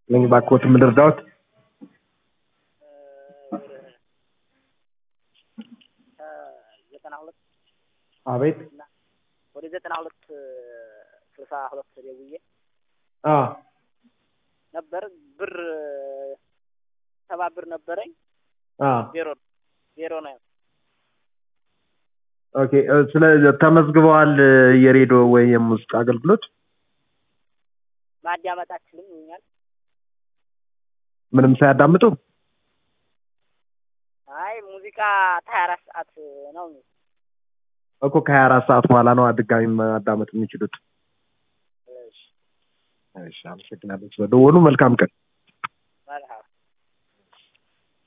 ነኝ ባክዎት ምን ልርዳዎት? ዘጠና ሁለት አቤት ወደ ዘጠና ሁለት ስልሳ ሁለት ደውዬ አ ነበር ብር ሰባ ብር ነበረኝ አ ዜሮ ዜሮ ነው። ኦኬ እ፣ ስለ ተመዝግበዋል እ፣ የሬዲዮ ወይ የሙዚቃ አገልግሎት ማዳመጥ አችልም ይኛል። ምንም ሳያዳምጡ አይ ሙዚቃ ሀያ አራት ሰዓት ነው። እኮ ከሀያ አራት ሰዓት በኋላ ነው ድጋሚ ማዳመጥ የሚችሉት። እሺ እሺ አመሰግናለሁ ስለደወሉ። መልካም ቀን። መልካም